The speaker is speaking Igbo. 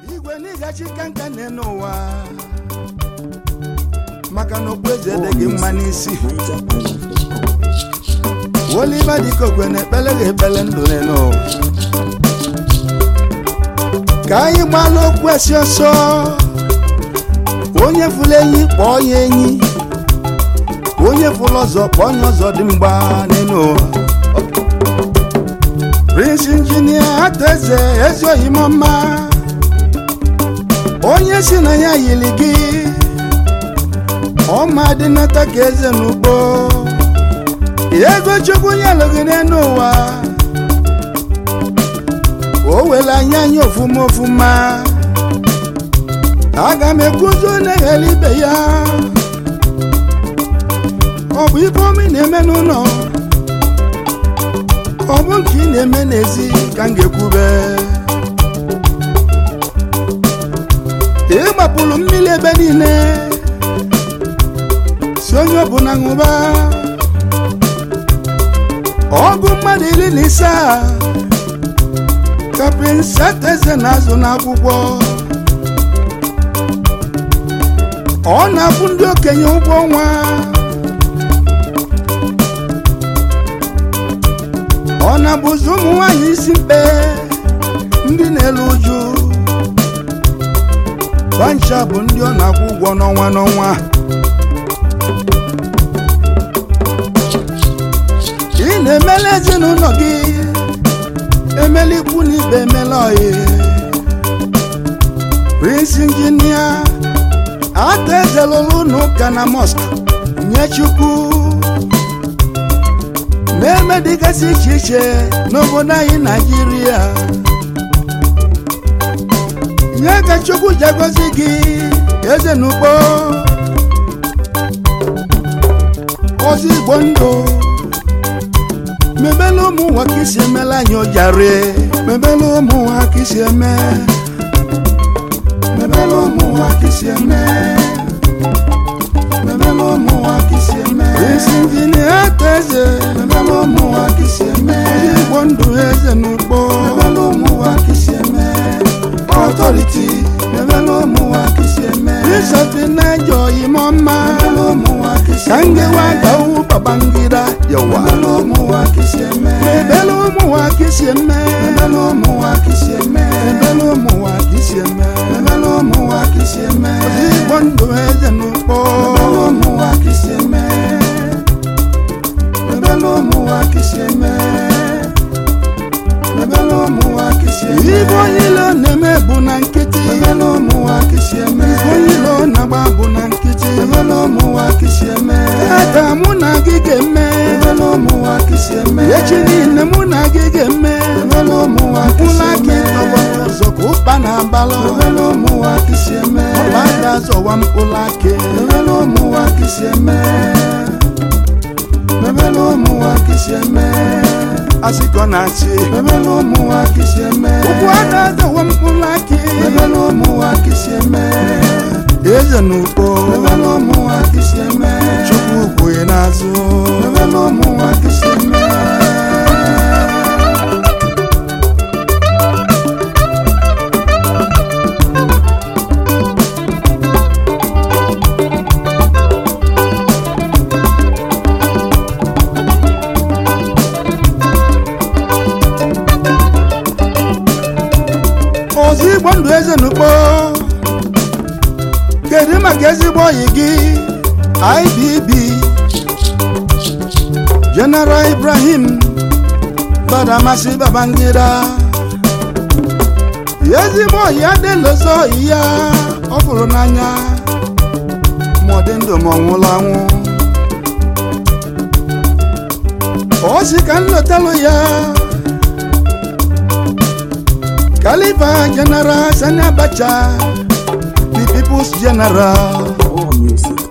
igwe n'ịgachi kanka nne n'ụwa maka na okpueze dị gị mma n'isi oliva dịka okwe na ekpele ga ekpele ndụ n'ụwa ka anyị gbala okwu esi ọsọ onye fụrụ enyi kpọọ ya enyi onye fụrụ ọzọ kpọọ onye ọzọ dị mgba n'elu ụwa prince injinia ataeze ezi oyimọma onye si na ya yiri gị ọma dị nata ka eze n'ugbo ego chukwu nyelụ gị n'elu ụwa o were anya anya ofuma ofuma aga m ekwuzo na-eghele ibe ya ọ bụ ibe omi na-eme n'ụlọ ọ bụ nke ị na-eme n'ezi ka m ga-ekwube ị gbapụrụ mmiri ebe niile si onye ọbụla ṅụba ọgụ mmadụ iri na ise a ka prinsesị eze na-azụ n'akwụkwọ ọ na-akwụ ndị okenye ụgwọ ọnwa ọ na-abụzi ụmụ nwanyị isi mkpe ndị na-elu uju bancha bụ ndị ọ na-akwụ ụgwọ n'ọnwa n'ọnwa ị na-emela ezinụlọ gị emela ikwu na ibe emela oyi prince injinia ata ezelụlụ n'ụka na mosque nye chukwu na-eme dịgasị iche iche n'obodo anyị naijiria nye ka chukwu ji agọzi gị eze n'ugbo ozi igbo ndụ mebela ụmụ nwa ka isi emela anyị ojare mebela ụmụ nwa ka isi eme mebela ụmụ nwa ka isi eme mebela ụmụ nwa ka isi eme isi injinia ata eze mebela ụmụ nwa ka isi eme ozi igbo ndụ eze n'ugbo mebela ụmụ nwa ka isi eme ọtọriti mebela ụmụ nwa ka isi eme isọfi na-eje oyimọ mma mebela ụmụ nwa ka isi eme ka ngewa gawu babangida yawa mebela ụmụ nwa ka isi eme mebela ụmụ nwa ka isi eme mebela ụmụ nwa ka isi eme mebela ụmụ nwa ka isi eme mebela ụmụ nwa ka isi eme ozi igbo ndụ eze n'ugbo mebela ụmụ nwa ka isi eme mebela ụmụ nwa ka isi eme mebela ụmụ nwa ka isi eme ibe onye ilo na-eme bụ na nkịtị mebela ụmụ nwa ka isi eme ibe onye ilo na-agba bụ na nkịtị mebela ụmụ nwa ka isi eme ata mụ na gị ga-eme mebela ụmụ nwa ka isi eme echi niile mụ na gị ga-eme mebela ụmụ nwa ka isi eme ụlọ ụzọ ka ụkpa na-abalụ mebela ụmụ nwa ka isi eme ọba ga-azọwa mkpụrụ akị mebela ụmụ nwa ka isi eme mebela ụmụ nwa ka isi eme asịkọ na-achị mebela ụmụ nwa ka isi eme ụkwụ a na-azọwa mkpụrụ akị mebela ụmụ nwa ka isi eme eze n'ugbo mebela ụmụ nwa ka isi eme chukwu ugwu n'azụ mebela ụmụ nwa ka isi eme ozi igbo ndụ eze n'ugbo kedu maka ezigbo oyi gị ibb general ibrahim badamasi babangida ezigbo oyi adịlozo oyi ya ọ fụrụ n'anya ma ọ dị ndụ ma ọ nwụrụ anwụ o si ka nlotalụ ya Khalifa General Sani Abacha, the people's general. All music